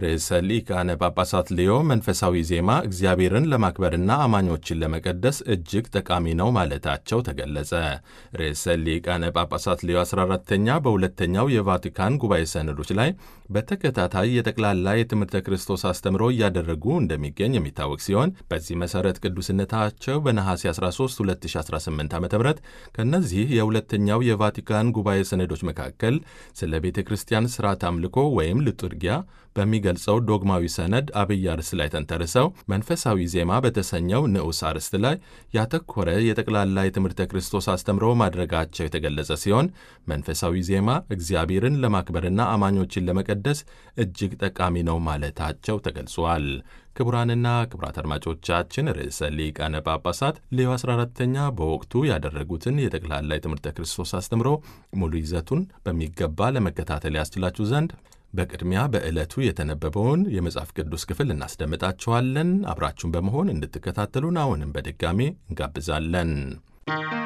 ርዕሰ ሊቃነ ጳጳሳት ሊዮ መንፈሳዊ ዜማ እግዚአብሔርን ለማክበርና አማኞችን ለመቀደስ እጅግ ጠቃሚ ነው ማለታቸው ተገለጸ። ርዕሰ ሊቃነ ጳጳሳት ሊዮ 14ተኛ በሁለተኛው የቫቲካን ጉባኤ ሰነዶች ላይ በተከታታይ የጠቅላላ የትምህርተ ክርስቶስ አስተምሮ እያደረጉ እንደሚገኝ የሚታወቅ ሲሆን በዚህ መሠረት ቅዱስነታቸው በነሐሴ 13 2018 ዓ ም ከእነዚህ የሁለተኛው የቫቲካን ጉባኤ ሰነዶች መካከል ስለ ቤተ ክርስቲያን ሥርዓት አምልኮ ወይም ልጡርጊያ በሚገልጸው ዶግማዊ ሰነድ አብይ አርዕስት ላይ ተንተርሰው መንፈሳዊ ዜማ በተሰኘው ንዑስ አርዕስት ላይ ያተኮረ የጠቅላላ የትምህርተ ክርስቶስ አስተምሮ ማድረጋቸው የተገለጸ ሲሆን መንፈሳዊ ዜማ እግዚአብሔርን ለማክበርና አማኞችን ለመቀደስ እጅግ ጠቃሚ ነው ማለታቸው ተገልጿል። ክቡራንና ክቡራት አድማጮቻችን ርዕሰ ሊቃነ ጳጳሳት ሌዮ 14ተኛ በወቅቱ ያደረጉትን የጠቅላላ የትምህርተ ክርስቶስ አስተምሮ ሙሉ ይዘቱን በሚገባ ለመከታተል ያስችላችሁ ዘንድ በቅድሚያ በዕለቱ የተነበበውን የመጽሐፍ ቅዱስ ክፍል እናስደምጣችኋለን። አብራችሁን በመሆን እንድትከታተሉን አሁንም በድጋሜ እንጋብዛለን።